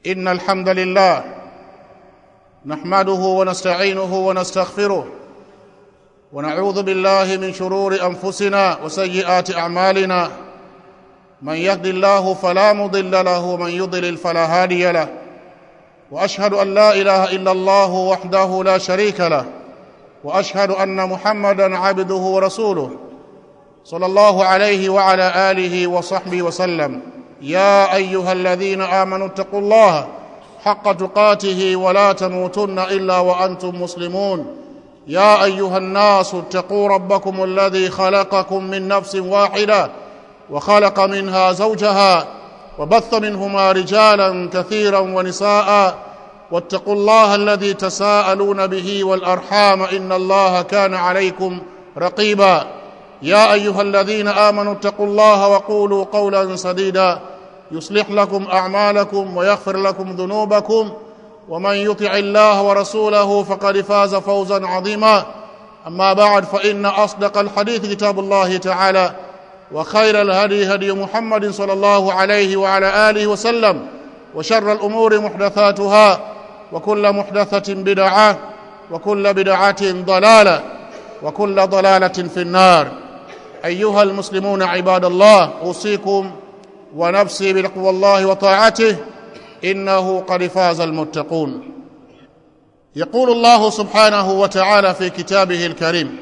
إن الحمد لله نحمده ونستعينه ونستغفره ونعوذ بالله من شرور أنفسنا وسيئات أعمالنا من يهد الله فلا مضل له ومن يضلل فلا هادي له وأشهد أن لا إله إلا الله وحده لا شريك له وأشهد أن محمدا عبده ورسوله صلى الله عليه وعلى آله وصحبه وسلم يا أيها الذين آمنوا اتقوا الله حق تقاته ولا تموتن إلا وأنتم مسلمون يا أيها الناس اتقوا ربكم الذي خلقكم من نفس واحدة وخلق منها زوجها وبث منهما رجالا كثيرا ونساء واتقوا الله الذي تساءلون به والأرحام إن الله كان عليكم رقيبا يا أيها الذين آمنوا اتقوا الله وقولوا قولا سديدا يصلح لكم أعمالكم ويغفر لكم ذنوبكم ومن يطع الله ورسوله فقد فاز فوزا عظيما أما بعد فإن أصدق الحديث كتاب الله تعالى وخير الهدي هدي محمد صلى الله عليه وعلى آله وسلم وشر الأمور محدثاتها وكل محدثة بدعة وكل بدعة ضلالة وكل ضلالة في النار أيها المسلمون عباد الله أوصيكم ونفسي بتقوى الله وطاعته إنه قد فاز المتقون يقول الله سبحانه وتعالى في كتابه الكريم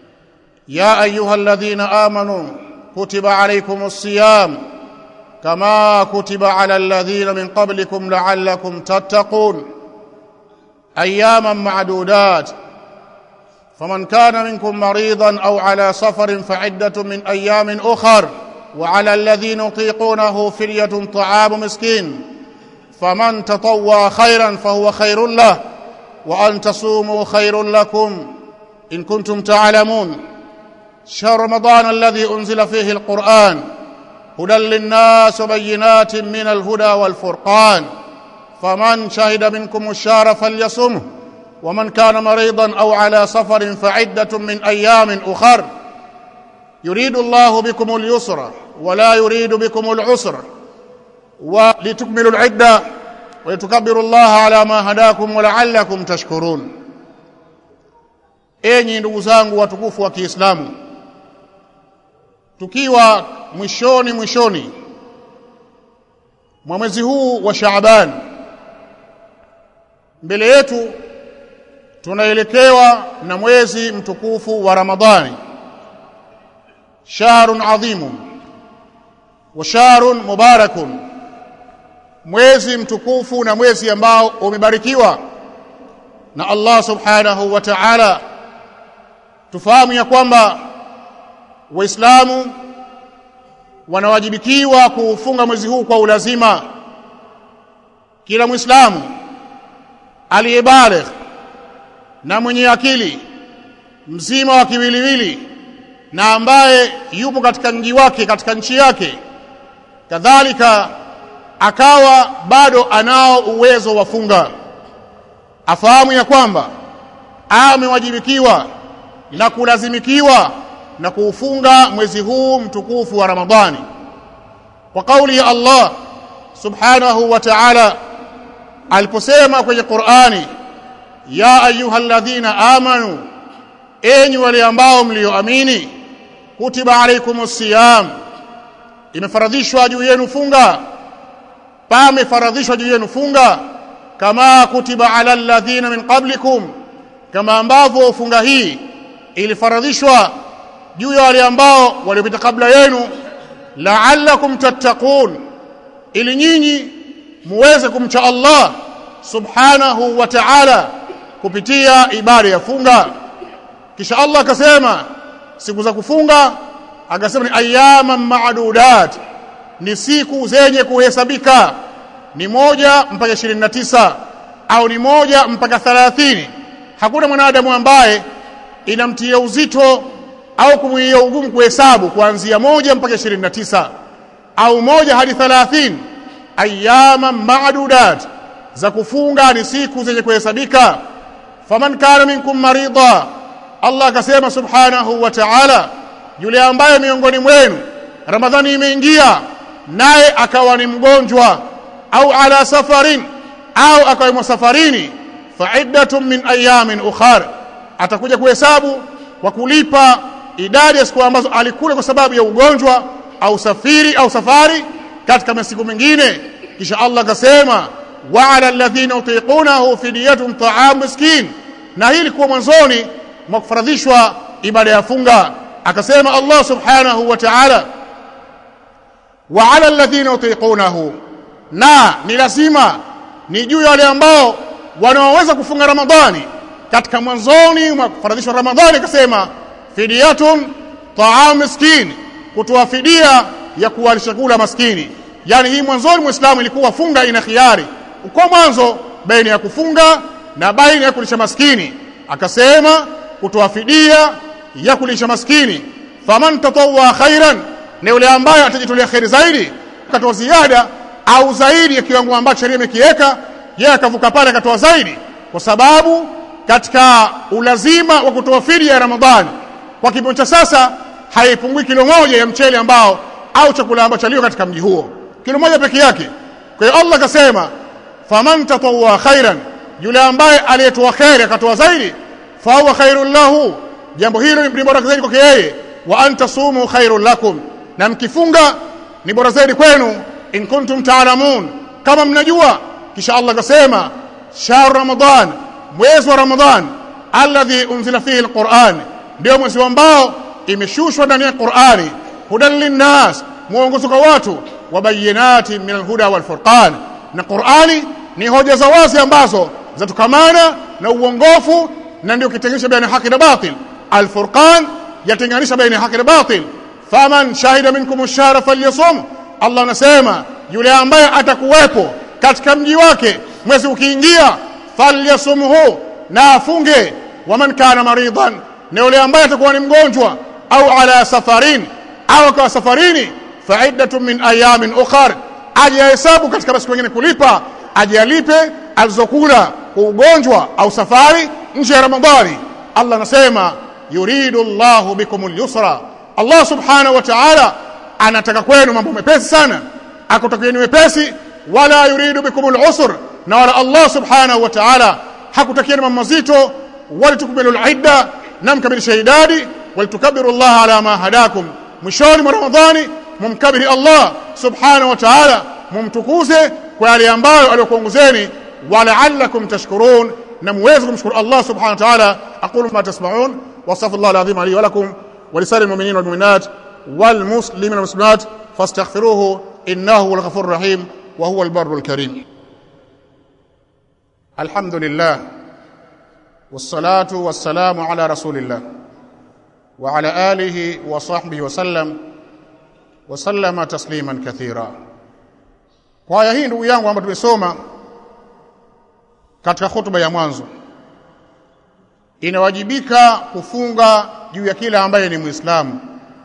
يا أيها الذين آمنوا كتب عليكم الصيام كما كتب على الذين من قبلكم لعلكم تتقون أياما معدودات فمن كان منكم مريضا أو على سفر فعدة من أيام أخر وعلى الذين يطيقونه فدية طعام مسكين فمن تطوى خيرا فهو خير له وأن تصوموا خير لكم إن كنتم تعلمون شهر رمضان الذي أنزل فيه القرآن هدى للناس وبينات من الهدى والفرقان فمن شهد منكم الشهر فليصمه ومن كان مريضا أو على سفر فعدة من أيام أخر يريد الله بكم اليسر ولا يريد بكم العسر ولتكملوا العدة ولتكبروا الله على ما هداكم ولعلكم تشكرون enyi ndugu zangu watukufu wa Kiislamu tukiwa mwishoni mwishoni mwa mwezi huu wa Shaaban mbele yetu tunaelekewa na mwezi mtukufu wa Ramadhani shahrun adhimun wa shahrun mubarakun mwezi mtukufu na mwezi ambao umebarikiwa na Allah subhanahu wa ta'ala tufahamu ya kwamba waislamu wanawajibikiwa kuufunga mwezi huu kwa ulazima kila muislamu aliyebaligh na mwenye akili mzima wa kiwiliwili na ambaye yupo katika mji wake katika nchi yake kadhalika akawa bado anao uwezo wa funga afahamu ya kwamba amewajibikiwa na kulazimikiwa na kuufunga mwezi huu mtukufu wa Ramadhani kwa kauli ya Allah subhanahu wa ta'ala aliposema kwenye Qur'ani ya ayyuhalladhina amanu enyi wale ambao mlioamini kutiba alaykumus siyam imefaradhishwa juu yenu funga pamefaradhishwa juu yenu funga kama kutiba ala alladhina min qablikum kama ambavyo funga hii ilifaradhishwa juu ya wale ambao waliopita kabla yenu la'allakum tattaqun ili nyinyi muweze kumcha Allah subhanahu wa ta'ala kupitia ibada ya funga kisha Allah akasema siku za kufunga akasema ni ayyaman ma'dudat ni siku zenye kuhesabika ni moja mpaka 29 au ni moja mpaka 30 hakuna mwanadamu ambaye inamtia uzito au kumwia ugumu kuhesabu kuanzia moja mpaka 29 au moja hadi 30 ayyaman ma'dudat za kufunga ni siku zenye kuhesabika faman kana minkum marida Allah akasema subhanahu wa ta'ala yule ambaye miongoni mwenu Ramadhani imeingia naye akawa ni mgonjwa au ala safarin au akawa safarini fa'iddatun min ayamin ukhar atakuja kuhesabu kwa kulipa idadi ya siku ambazo alikula kwa sababu ya ugonjwa au safiri au safari katika masiku mengine kisha Allah akasema wa ala alladhina utiqunahu fidyatun ta'am miskin na hili kwa mwanzoni mwa kufaradhishwa ibada ya funga akasema Allah subhanahu wa ta'ala wa ala alladhina utiqunahu na ni lazima ni juu ya wale ambao wanaoweza kufunga Ramadhani katika mwanzoni mwa kufaradhishwa Ramadhani akasema fidiyatun ta'am miskin kutoa fidia ya kuwalisha kula maskini yani hii mwanzoni muislamu ilikuwa funga ina khiari kwa mwanzo baina ya kufunga na baina ya kulisha maskini akasema kutoa fidia ya kulisha maskini faman tatawwa khairan ni yule ambaye atajitolea khairi zaidi akatoa ziada au zaidi ya kiwango ambacho sheria imekiweka yeye akavuka pale akatoa zaidi kwa sababu katika ulazima wa kutoa fidia ya Ramadhani kwa kipimo cha sasa haipungui kilo moja ya mchele ambao au chakula ambacho alio katika mji huo kilo moja peke yake kwa hiyo Allah akasema faman tatawwa khairan yule ambaye aliyetoa khairi akatoa zaidi fa huwa khairul lahu jambo hilo ni bora zaidi kwake yeye wa antasumu khairul lakum na mkifunga ni bora zaidi kwenu in kuntum taalamun kama mnajua kisha Allah akasema shahr ramadan mwezi wa ramadan alladhi unzila fihi alquran ndio mwezi ambao imeshushwa ndani ya Qur'ani hudan linnas mwongozo kwa watu wa bayinati min alhuda wal furqan na Qur'ani ni hoja za wazi ambazo zatukamana na uongofu na ndio kitenganisha baina haki na batil alfurqan yatenganisha baina haki na batil faman shahida minkum ash-shahra falyasum Allah anasema yule ambaye atakuwepo katika mji wake mwezi ukiingia falyasumhu na afunge waman kana maridan na yule ambaye atakuwa ni mgonjwa au ala safarin au akawa safarini faiddatun min ayamin ukhar aje hesabu katika masiku mengine kulipa aje alipe alizokula kwa ugonjwa au safari nje ya ramadhani Allah anasema yuridu Allahu bikumul yusra Allah subhanahu wa ta'ala anataka kwenu mambo mepesi sana akutakieni wepesi wala yuridu bikumul usr na wala Allah subhanahu wa ta'ala hakutakieni mambo mazito walitukmilu al-idda na mkamilisha idadi walitukabiru Allah ala ma hadakum mwishoni mwa Ramadhani mumkabiri Allah subhanahu wa ta'ala mumtukuze kwa yale ambayo aliyokuongozeni wala'allakum tashkurun na muweze kumshukuru Allah subhanahu wa ta'ala aqulu ma tasma'un wa astaghfirullah alazim li wa lakum wa lisa'il mu'minin wal mu'minat wal muslimin wal muslimat fastaghfiruhu innahu huwal ghafurur rahim wa huwal barrul karim alhamdulillah والصلاة والسلام على رسول الله وعلى آله وصحبه وسلم وسلم تسليما كثيرا kwa aya hii ndugu yangu ambayo tumesoma katika hotuba ya mwanzo inawajibika kufunga juu ya kila ambaye ni muislamu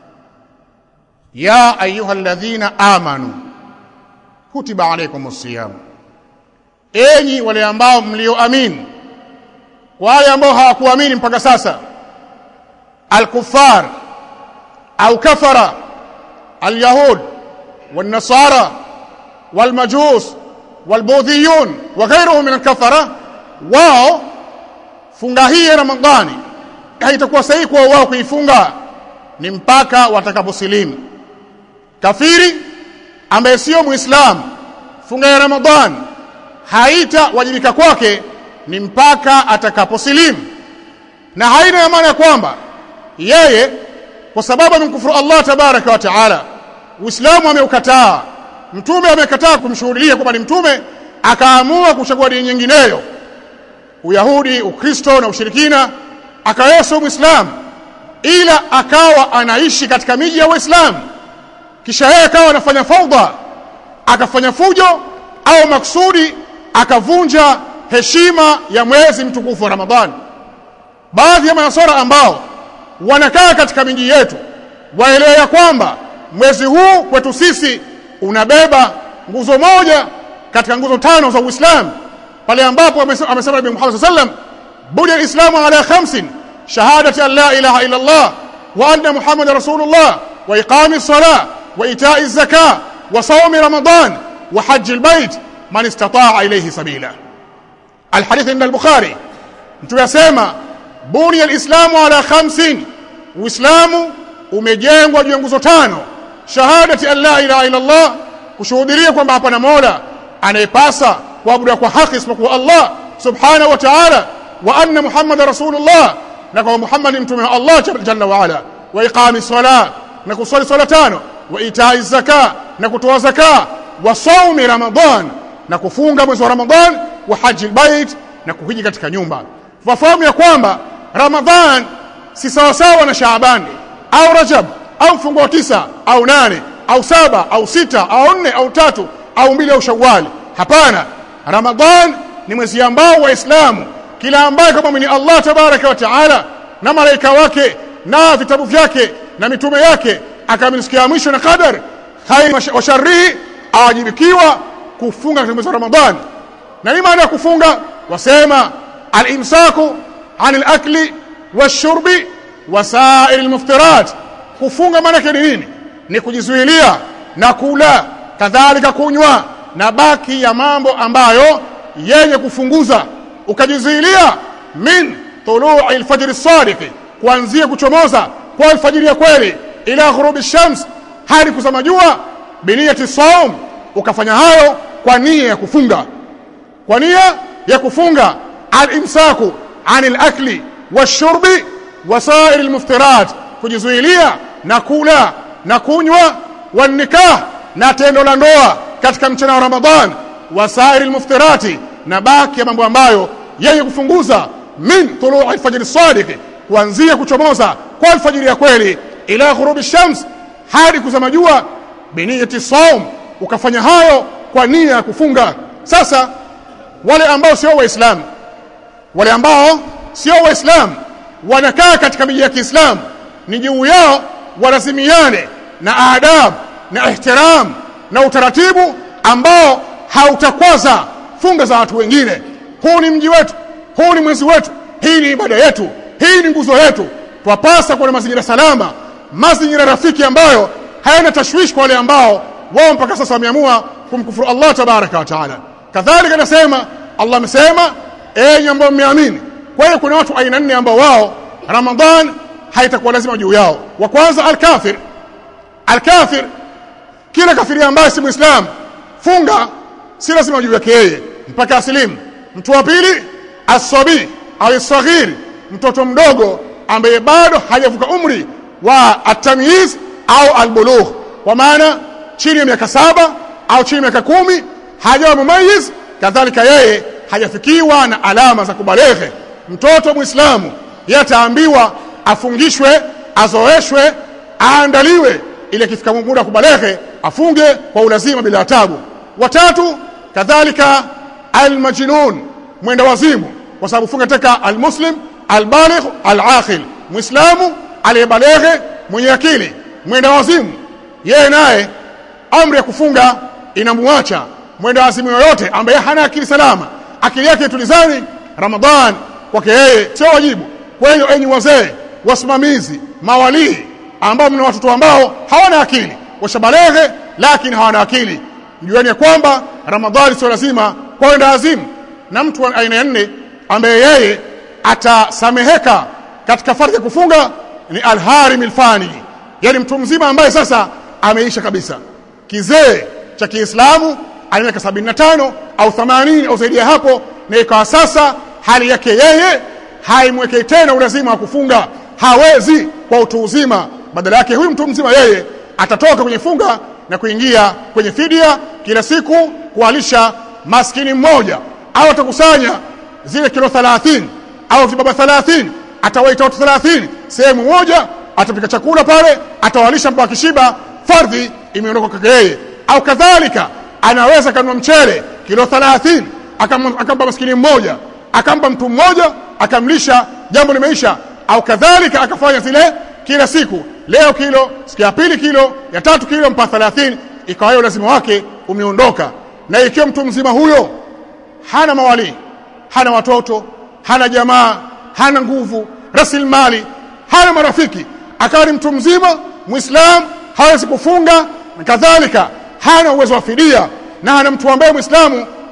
ya ayyuhalladhina amanu kutiba alaykumus siyam enyi wale ambao mlioamini wale ambao hawakuamini mpaka sasa الكفار أو كفر اليهود والنصارى والمجوس والبوذيون وغيرهم من الكفرة wao funga hii ya Ramadhani haitakuwa sahihi kwa wao kuifunga ni mpaka watakaposilimu kafiri ambaye sio muislamu funga ya Ramadhani haitawajibika kwake ni mpaka atakaposilimu na haina maana ya kwamba yeye kwa sababu amemkufuru Allah tabaraka wa taala Uislamu ameukataa mtume amekataa kumshuhudia kwamba ni mtume akaamua kuchagua dini nyingineyo Uyahudi Ukristo na ushirikina akayeso Muislamu ila akawa anaishi katika miji ya Uislamu kisha yeye akawa anafanya faudha akafanya fujo au maksudi akavunja heshima ya mwezi mtukufu wa Ramadhani baadhi ya manasara ambao wanakaa katika miji yetu waelewe ya kwamba mwezi huu kwetu sisi unabeba nguzo moja katika nguzo tano za Uislamu pale ambapo amesema Nabii Muhammad sallam bunya alislamu ala khamsin shahadati an la ilaha illa Allah wa anna Muhammad rasulullah wa iqami salah wa ita'i zakah wa sawmi ramadan wa hajj albayt man istataa ilayhi sabila alhadith inda al-bukhari mtu yasema buni alislamu ala khamsin uislamu umejengwa juu ya nguzo tano shahadati an la ilaha illa allah kushuhudia kwamba hapana mola anayepasa kuabudiwa kwa haki isipokuwa allah subhanahu wa ta'ala wa anna muhammada rasulullah na kwa muhammad mtume wa allah jalla wa ala wa iqami salat na kusali swala tano wa itai zaka na kutoa zaka wa saumi ramadan na kufunga mwezi wa ramadan wa haji albayt na kuhiji katika nyumba fahamu ya kwamba ramadhan si sawasawa na shaabani au rajab au mfungo wa tisa au nane au saba au sita au nne au tatu au mbili au shawali hapana ramadhan ni mwezi ambao waislamu kila ambaye kama ni Allah tabaraka wa taala na malaika wake na vitabu vyake na mitume yake akamsikia mwisho na qadar khair wa sharri awajibikiwa kufunga katika mwezi wa ramadhan na ni maana ya kufunga wasema al-imsaku anil akli washurbi wasair almuftirat kufunga maana yake ni nini ni kujizuilia na kula kadhalika kunywa na baki ya mambo ambayo yenye kufunguza ukajizuilia min tulu'i alfajr as-sadiq kuanzia kuchomoza kwa alfajiri ya kweli ila ghurubi shams hadi kuzama jua biniyati saum ukafanya hayo kwa nia ya kufunga kwa nia ya kufunga al-imsaku anil akli washurbi wasair almuftirat kujizuilia na kula na kunywa wanikah na tendo la ndoa katika mchana wa Ramadhan wasair almuftirati na baki ya mambo ambayo yenye kufunguza min tuluu alfajr as-sadiq kuanzia kuchomoza kwa alfajiri ya kweli ila ghurubi shams hadi kuzama jua biniyati saum ukafanya hayo kwa nia ya kufunga sasa wale ambao sio waislamu wale ambao sio waislamu wanakaa katika miji ya Kiislamu ni juu yao walazimiane na adab na ihtiram na utaratibu ambao hautakwaza funga za watu wengine huu ni mji wetu huu ni mwezi wetu hii ni ibada yetu hii ni nguzo yetu twapasa kuwa na mazingira salama mazingira rafiki ambayo hayana tashwishi kwa wale ambao wao mpaka sasa wameamua kumkufuru Allah tabaraka wa taala kadhalika nasema Allah amesema enyi ambao mmeamini kwa hiyo kuna watu aina nne ambao wao Ramadhan haitakuwa lazima juu yao wa kwanza al-kafir al-kafir kila kafiri ambaye si muislam funga si lazima juu yake yeye mpaka asilimu mtu wa pili as-sabi au saghir mtoto mdogo ambaye bado hajavuka umri wa at-tamyiz au al-bulugh kwa maana chini ya miaka saba au chini ya miaka kumi hajawa mumayiz kadhalika yeye hajafikiwa na alama za kubaleghe mtoto muislamu yataambiwa afungishwe azoeshwe aandaliwe ili akifika muda kubaleghe afunge kwa ulazima bila tabu watatu kadhalika almajnun mwenda wazimu kwa sababu funga teka almuslim albaligh alaqil muislamu aliyebaleghe mwenye akili mwenda wazimu yeye naye amri ya kufunga inamuacha mwenda wazimu yoyote ambaye hana akili salama akili yake tulizani ramadhan kwake yeye sio wajibu kwa hiyo enyi wazee wasimamizi mawalii ambao mna watoto ambao hawana akili washabaleghe lakini hawana akili mjueni ya kwamba ramadhani sio lazima kwenda azimu na mtu wa aina ya nne ambaye yeye atasameheka katika fardhi ya kufunga ni alharim alfani yani mtu mzima ambaye sasa ameisha kabisa kizee cha Kiislamu ana miaka 75 au 80 au zaidi ya hapo na ikawa sasa hali yake yeye haimwekei tena ulazima wa kufunga hawezi kwa utu uzima badala yake huyu mtu mzima yeye atatoka kwenye funga na kuingia kwenye fidia kila siku kualisha maskini mmoja au atakusanya zile kilo 30 au vibaba 30 atawaita watu 30 sehemu moja atapika chakula pale atawalisha mpaka kishiba fardhi imeondoka kwake yeye au kadhalika anaweza kanunua mchele kilo 30 akampa maskini mmoja akampa mtu mmoja akamlisha jambo limeisha au kadhalika akafanya zile kila siku leo kilo siku ya pili kilo ya tatu kilo mpaka 30 ikawa hiyo lazima wake umeondoka na ikiwa mtu mzima huyo hana mawali hana watoto hana jamaa hana nguvu rasilimali hana marafiki akawa ni mtu mzima muislam hawezi kufunga na kadhalika hana uwezo wa fidia na hana mtu ambaye muislamu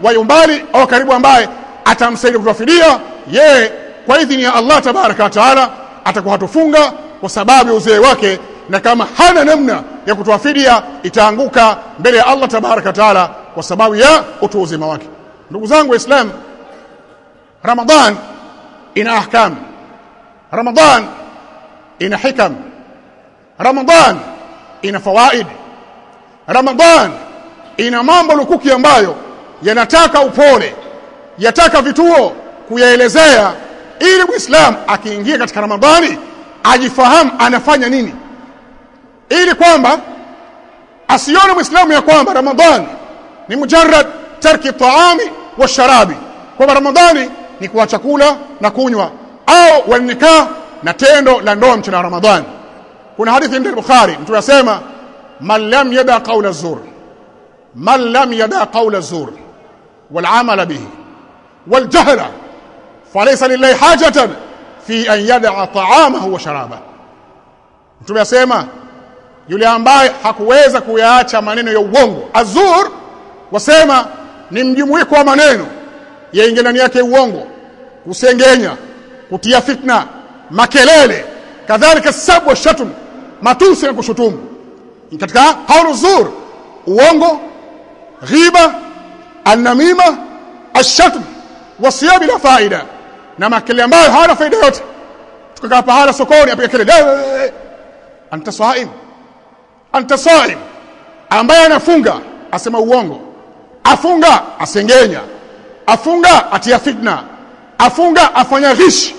wa umbali au karibu ambaye atamsaidia kutoa fidia yeye kwa idhini ya Allah tabaraka wa taala atakuwa hatofunga kwa sababu ya uzee wake na kama hana namna ya kutoa fidia itaanguka mbele ya Allah tabaraka wa taala kwa sababu ya utu uzima wake ndugu zangu waislamu Ramadhan ina ahkam Ramadhan ina hikam Ramadhan ina fawaid Ramadhan ina mambo lukuki ambayo yanataka upole yataka vituo kuyaelezea ili Muislam akiingia katika Ramadhani ajifahamu anafanya nini ili kwamba asione Muislamu ya kwamba Ramadhani ni mujarrad tarki taami wa sharabi kwamba Ramadhani ni kuacha kula na kunywa au wanikaa na tendo la ndoa mchana wa Ramadhani kuna hadithi ndio Bukhari mtu anasema man lam yada qawla zur man lam yada qawla zur wal amala bihi wal jahla falaysa lillahi hajatan fi an yada ta'amahu wa sharaba mtu anasema yule ambaye hakuweza kuyaacha maneno ya uongo azur wasema ni mjumuiko wa maneno yaingia ndani yake uongo kusengenya kutia fitna makelele kadhalika sabu wa shatum matusi na kushutumu katika kaulu zur uongo ghiba annamima ashatm wasia bila faida na makelele ambayo hayana faida yote tukakaa pahala sokoni apiga kelele anta saim anta saim ambaye anafunga asema uongo afunga asengenya afunga atia fitna afunga afanya ghishi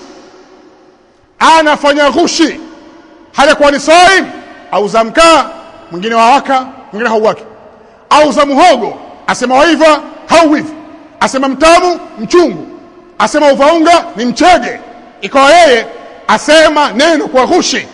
anafanya ghushi hajakuwa ni saim auza mkaa mwingine wawaka mwingine hauwaki auza muhogo asema waiva hauwivi asema mtamu mchungu asema uvaunga ni mchege ikawa yeye asema neno kwa ghushi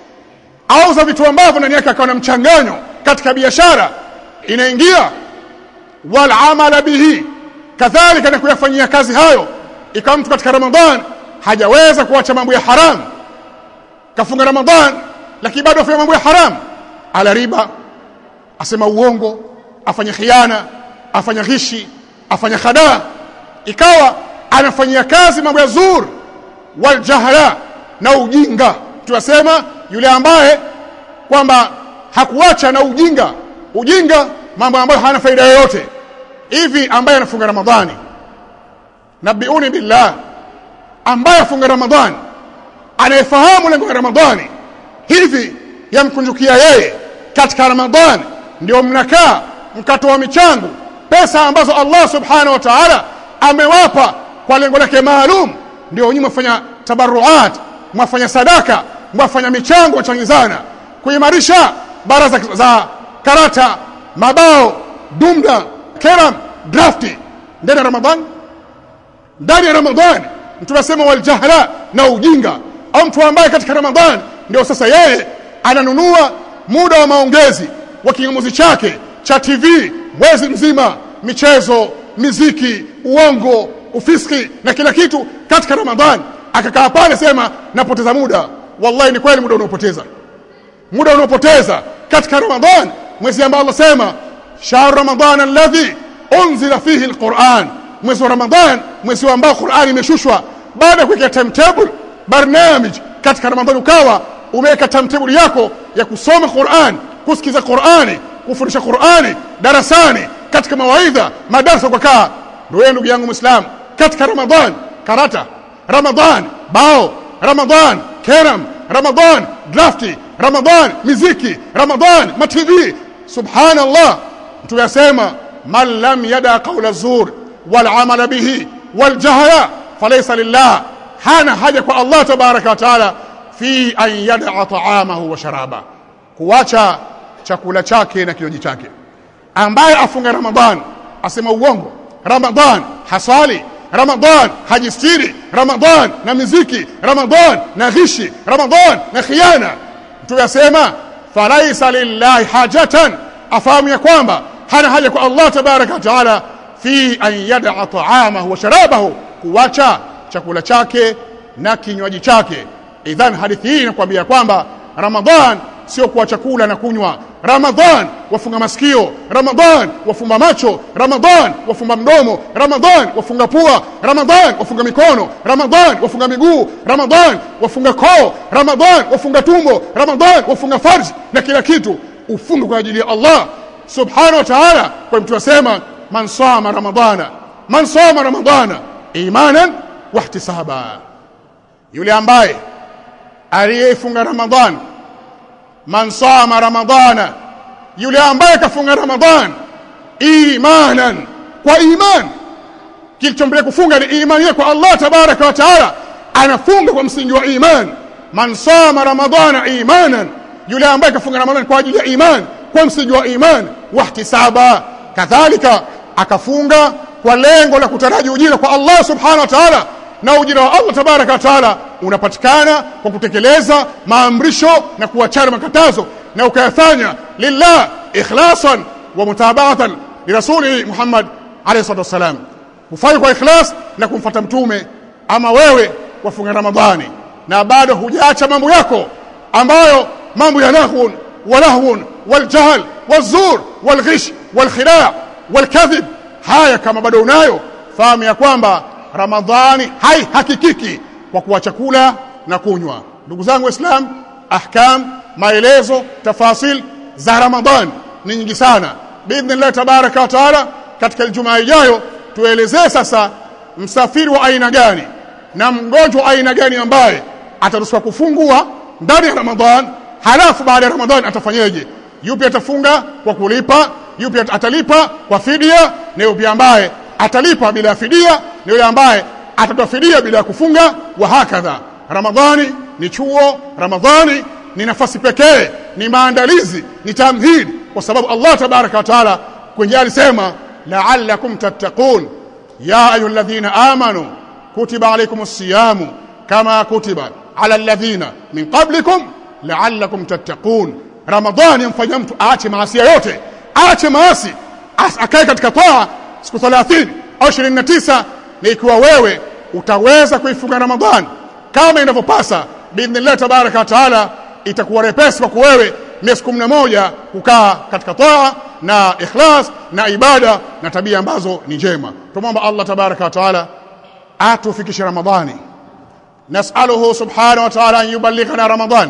auza vitu ambavyo ndani yake akawa na mchanganyo katika biashara inaingia wal amala bihi kadhalika na kuyafanyia kazi hayo ikawa mtu katika ramadhan hajaweza kuacha mambo ya haram kafunga ramadhan lakini bado afanya mambo ya haram ala riba asema uongo afanya khiana afanya ghishi afanya khadaa ikawa anafanyia kazi mambo ya zur wal jahla na ujinga tunasema yule ambaye kwamba hakuacha na ujinga ujinga mambo ambayo hana faida yoyote hivi ambaye anafunga ramadhani nabiuni billah ambaye afunga ramadhani anayefahamu lengo la ramadhani hivi yamkunjukia yeye katika ramadhani ndio mnakaa mkatoa michango pesa ambazo Allah subhanahu wa ta'ala amewapa kwa lengo lake maalum ndio nyinyi mfanya tabarruat mwafanya sadaka mwafanya michango wachangizana kuimarisha baraza za karata mabao dumda keram drafti ndani ya ramadhani ndani ya ramadhani mtu anasema waljahla na ujinga au mtu ambaye katika ramadhani ndio sasa yeye ananunua muda wa maongezi wa kingamuzi chake cha TV mwezi mzima michezo miziki uongo ufiski na kila kitu katika ramadhani akakaa pale sema napoteza muda wallahi ni kweli muda unaopoteza muda unaopoteza katika ramadhan mwezi ambao Allah sema shahr ramadan alladhi unzila fihi alquran mwezi wa ramadhan mwezi ambao Qur'an imeshushwa baada ya kuweka timetable barnamij katika ramadhan ukawa umeweka timetable yako ya kusoma Qur'an kusikiza Qur'ani kufundisha Qur'ani darasani katika mawaidha madarasa kwa kaa ndio ndugu yangu muislam katika ramadhan karata ramadhan bao ramadhan keram ramadhan drafti ramadhan miziki ramadhan matv subhanallah tuyasema man lam yada qawla zur wal amala bihi wal jahla falaysa lillah hana haja kwa Allah tabaraka wa taala fi an yada ta'amahu wa sharaba kuacha chakula chake na kinywaji chake ambaye afunga ramadhan asema uongo ramadhan hasali ramadhan hajistiri ramadhan na miziki ramadhan na ghishi ramadhan na khiana tuyasema falaisa lillahi hajatan afahamu ya kwamba hana haja kwa Allah tabaraka wa taala fi an yad'a ta'amahu wa sharabahu kuacha chakula chake na kinywaji chake idhan hadithi hii inakwambia kwamba ramadhan sio kwa chakula na kunywa ramadhan wafunga masikio ramadhan wafumba macho ramadhan wafumba mdomo ramadhan wafunga pua ramadhan wafunga mikono ramadhan wafunga miguu ramadhan wafunga koo ramadhan wafunga tumbo ramadhan wafunga farji na kila kitu ufunge kwa ajili ya Allah subhanahu wa ta'ala kwa mtu asema man sama ramadana man sama ramadana imanan wahtisaba yule ambaye aliyefunga ramadhan man sama ramadana yule ambaye kafunga ramadhan imanan kwa iman kilichombele kufunga ni imani kwa Allah tabaraka wa taala anafunga kwa msingi wa iman man sama ramadana imanan yule ambaye kafunga ramadhan kwa ajili ya iman kwa msingi wa iman wahtisaba kadhalika akafunga kwa lengo la kutaraji ujira kwa Allah subhanahu wa ta'ala na ujira wa Allah tabaraka wa taala unapatikana kwa kutekeleza maamrisho na kuachana makatazo na ukayafanya lillah ikhlasan wa mutaba'atan li rasuli Muhammad alayhi salatu wasalam kufanya kwa ikhlas na kumfuata mtume ama wewe wafunga ramadhani na bado hujaacha mambo yako ambayo mambo ya lahun walahun waljahl wazur walghish walkhida' walkadhib haya kama bado unayo fahamu ya kwamba ramadhani haihakikiki kwa kuwa chakula na kunywa ndugu zangu waislam ahkam maelezo tafasil za ramadhan ni nyingi sana biidhnillah tabaraka wa taala katika ijumaa ijayo tuelezee sasa msafiri wa aina gani na mgonjwa wa aina gani ambaye ataruhusiwa kufungua ndani ya ramadhan halafu baada ya ramadhan atafanyeje yupi atafunga kwa kulipa yupi atalipa kwa fidia na yupi ambaye atalipa bila fidia na yule ambaye atatoa fidia bila kufunga wa hakadha ramadhani ni chuo ramadhani ni nafasi pekee ni maandalizi ni tamhid kwa sababu Allah tabaraka wa taala kwenye alisema la'allakum tattaqun ya ayyuhalladhina amanu kutiba alaykumus siyamu kama kutiba ala alladhina min qablikum la'allakum tattaqun ramadhani yamfanya mtu aache maasi yote aache maasi akae katika toa siku 30 au 29 na ikiwa wewe utaweza kuifunga ramadhani kama inavyopasa biidhnillah tabaraka wa taala itakuwa repesi kwa wewe miezi 11 kukaa katika toa na ikhlas na ibada na tabia ambazo ni njema tumomba Allah tabaraka wa taala atufikishe ramadhani نسأله سبحانه وتعالى أن يبلغنا رمضان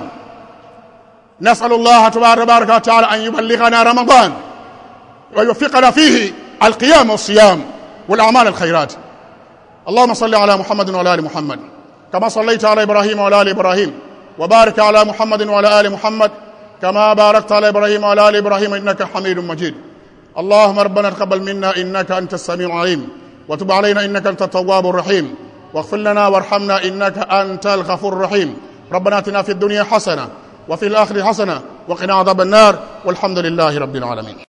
نسأل الله تبارك وتعالى أن يبلغنا رمضان ويوفقنا فيه القيام والصيام والأعمال الخيرات اللهم صل على محمد وعلى آل محمد كما صليت على إبراهيم وعلى آل إبراهيم وبارك على محمد وعلى آل محمد كما باركت على إبراهيم وعلى آل إبراهيم إنك حميد مجيد اللهم ربنا تقبل منا إنك أنت السميع العليم وتب علينا إنك أنت التواب الرحيم واغفر لنا وارحمنا إنك أنت الغفور الرحيم ربنا اتنا في الدنيا حسنة وفي الآخرة حسنة وقنا عذاب النار والحمد لله رب العالمين